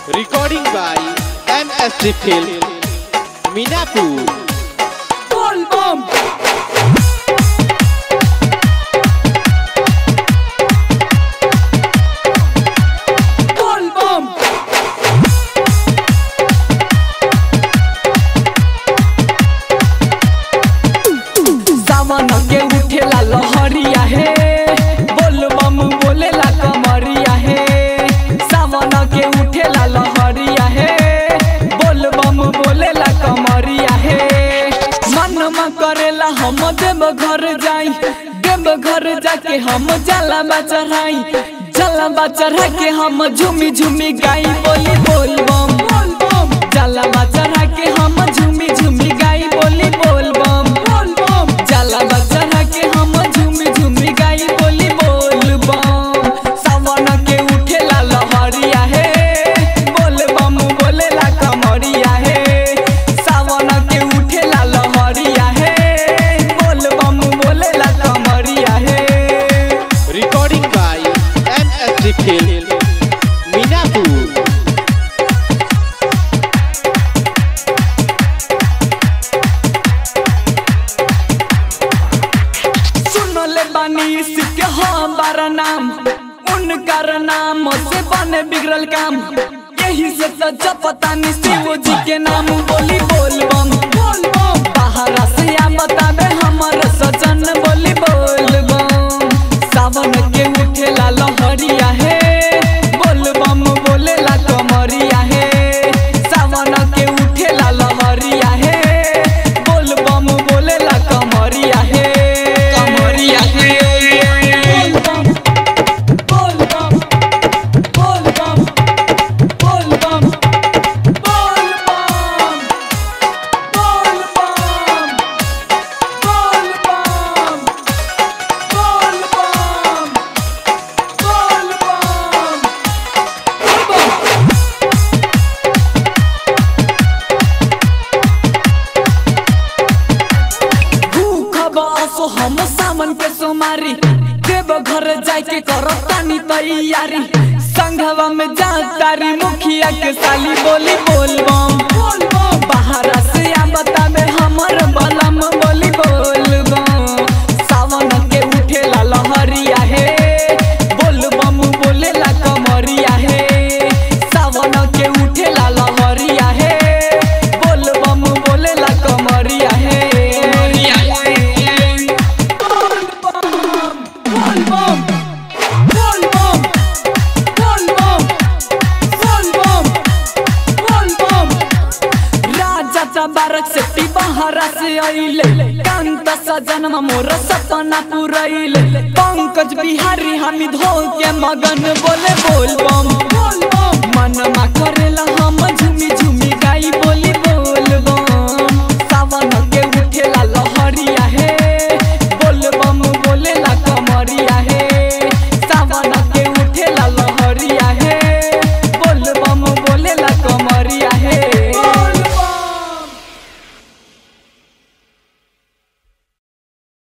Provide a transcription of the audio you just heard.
Recording by MSG Film, Minapur. Boom, boom. Boom, boom. सावन के उठेला लहरिया हे बोल बम बोलेला कमरिया हे सावन के उठेला लहरिया हे बोल बम बोलेला कमरिया हे मन में करेला हम देव घर जाई देव घर जाके हम जाला चढ़ाई जाला चढ़ा के हम झूमी झूमी गाई बोली बोल बम बोल बम जाला चढ़ा के हम झूमी झूमी गाई बोली बोल बम बोल बम जाला चढ़ा के हम झूमी झूमी गाई बोली बोल बम सावन के उठेला लहरिया हे बोल बम बोलेला कमरिया हे सावन के उठेला लहरिया हे बोल बम बोलेला कमरिया हे Recording by MSG Film, Minapur. सुनले बानी इसके हमारा नाम उनकर नाम से बने बिगड़ल काम यही से तो जपतानी शिव जी के नाम बोली बोल बम बोल बम बाहर से आ बतावे हमर सजन बोली बोल बम सावन के उठेला लहरिया हे बोल बम बोलेला कमरिया हे सावन के उठेला लहरिया हे बोल बम बोलेला कमरिया हे कमरिया हे बोल बम बोल बम बोल बम बोल बम बोल बम बोल बम बोल बम बोल बम बोल बम भूख बसो हम सामन के सोमारी देव घर जाए के करो तानी तैयारी संघवा में जा तारी मुखिया के साली बोली बोल बम बोल बम बाहर से आ बतावे हमर बलम बोली बोल बम सावन के उठेला लहरिया हे बोल बम बोलेला कमरिया हे सावन के उठेला लहरिया हे बोल बम बोलेला कमरिया हे बोल बम बोल बम बोल बम बोल बम बोल बम बोल बम राजा तबारक से बहरा से आइले कांत सजन मोर सपना पुरैले पंकज बिहारी हमिद हो के मगन बोले बोल बम बोल बम मन मा करेला हम झूमी झूमी गाई बोली